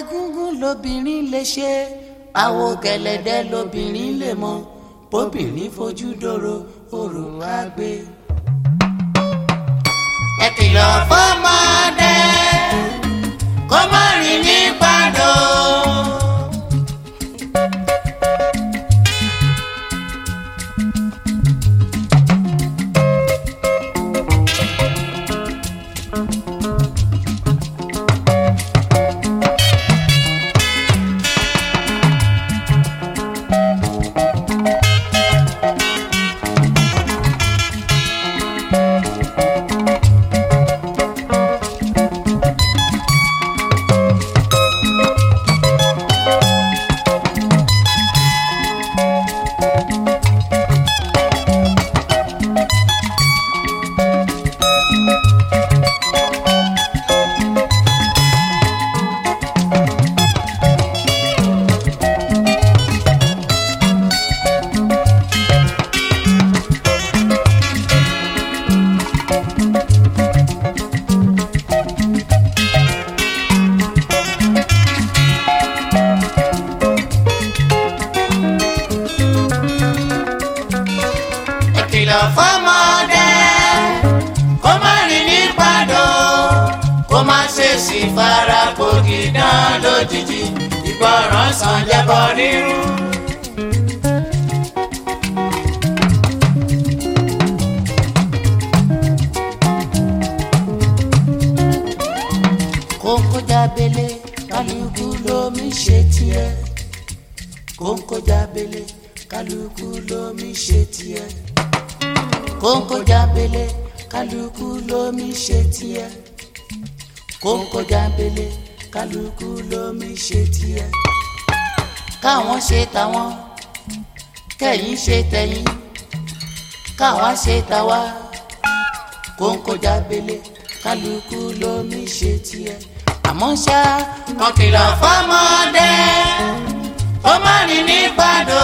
egúngún lobìnrin lè ṣe àwo gẹ̀lẹ̀dẹ́ lobìnrin lè mọ bóbìnrin fojú dòrò òrò á gbé. ẹ kìlọ̀ fọ́mọdé kó má rìn ní pàdó. ẹ kìlọ̀ fọ́mọdé kó má rìn ní pàdó kó má ṣe sì fara gbòógì dán lójijì ìgbọràn sàn jẹ́bọ rírun. kóńkó jábélé kálukú lómi ṣe tiẹ̀ kóńkó jábélé kálukú lómi ṣe tiẹ̀ kóńkó jábélé kálukú lómi ṣe tiẹ̀ kóńkó jábélé kálukú lómi ṣe tiẹ̀ káwọn ṣe tàwọn kẹ̀yin ṣe tẹ̀yin káwa ṣe tàwa kóńkó jábélé kálukú lómi ṣe tiẹ̀ àmọ́ ṣá kan kìlọ̀ fọ́mọdé ó má rìn ní pàdó.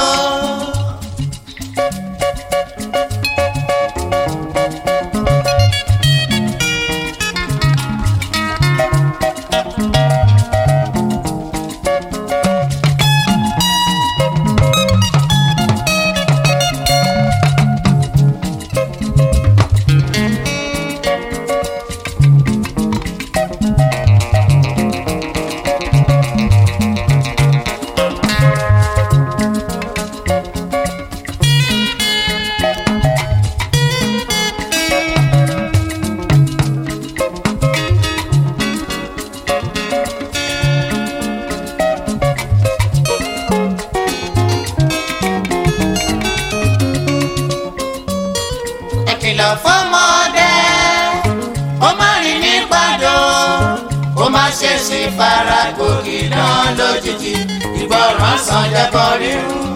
ẹ kìlọ̀ fọ́mọdé ó má rìn ní pàdó ó má ṣe sí fara gòkè náà lójijì ìgbọràn sàn jẹ́bọ rírun.